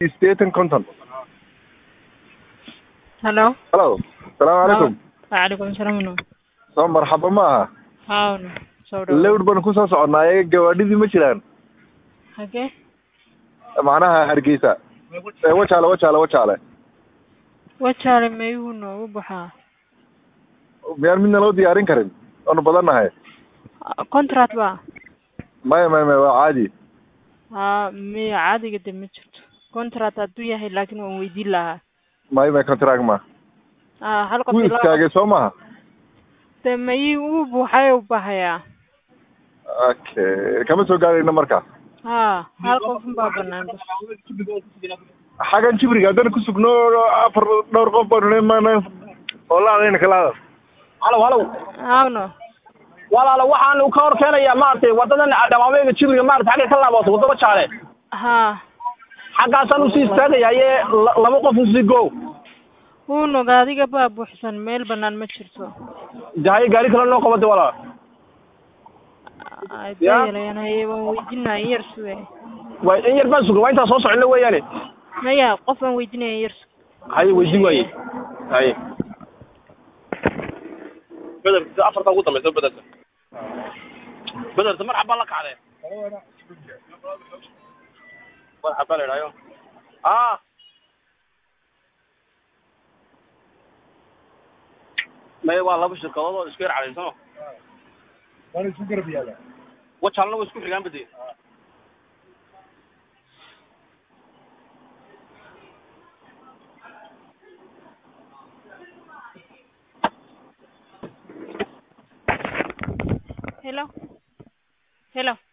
sideetan konton Hello. halo salaamu calaykum Waalaikum salaam. soo marxaba ma aha Hawn. Soo dhaw. lewd baan kusoo soconaaye gawaadhidii ma jiraan Hage. macnaha hargeysa ee wajaale wajaale wajaale Wachaale mayuu noogu baxaa. miyaan midna loo diyaarin karin waanu badannahay Contract ba. maya maya maya waa caadi Ha, miya caadiga de ma jirto. Contract hadduu yahay laakiin waan weydiin lahaa. maya maya contract ma Ah, hal qof wuu ilaa istaagay soo maha de mayii uu buuxay u bahayaa. okay kama soo gaarayno marka Ha, hal qof baa banaan bas. xagan jibriga haddana ku sugno afar dhowr qof baanu mana oo laadayna kalaada halow halow Hawno. walaalo waxaan ka hor keenayaa maaragtay wadadan dhamaameyga jibriga maarata xagga ka laabato wadada jaale Ha. xaggaasaan usii istaagayaye la- laba qof usii go Uu noga adiga baa buuxsan meel banaan ma jirto. jahaye gaari kale noo qabade walaal Ay Ya. deelayaan haye waan weydiinaa in yar suge. waa in yar baan sugan waa intaan soo soconno weeyaane Maya qof baan weydiinaya in yar suge. haye weydii waaye haye bederka afarta ugu dambaysa bederka bederka mar xabaa la kacdee mar xabaa la idhaayo ah maya waa laba shirkadood oo isku yar cadaysano wajaalna way isku xigaan bade Hello. Hello.